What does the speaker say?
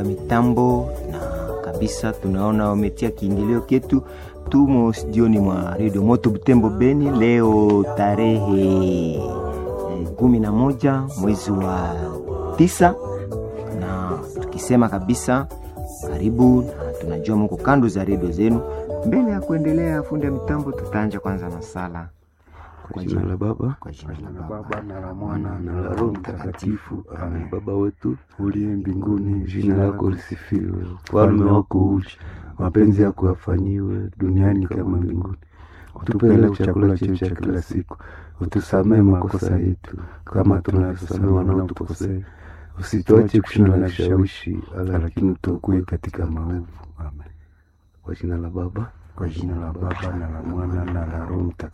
mitambo na kabisa tunaona wametia kiingilio ketu. Tumo studioni mwa redio Moto Butembo Beni leo tarehe eh, kumi na moja mwezi wa tisa, na tukisema kabisa karibu, na tunajua mko kando za redio zenu. Mbele ya kuendelea, fundi ya mitambo, tutaanja kwanza na sala Kwa jina la Baba kwa jina la la Baba Baba na la Mwana na la Roho Mtakatifu. Amen. Baba wetu uliye mbinguni, jina lako lisifiwe, ufalme wako uje, mapenzi yako yafanyiwe duniani kama mbinguni. Utupe leo chakula chetu cha kila siku, utusamehe makosa yetu kama tunavyosamehe wanaotukosea, usituache kushindwa na kishawishi, lakini utuokoe katika maovu. Amen. Kwa jina la Baba kwa jina la Baba na la Mwana na la Roho Mtakatifu.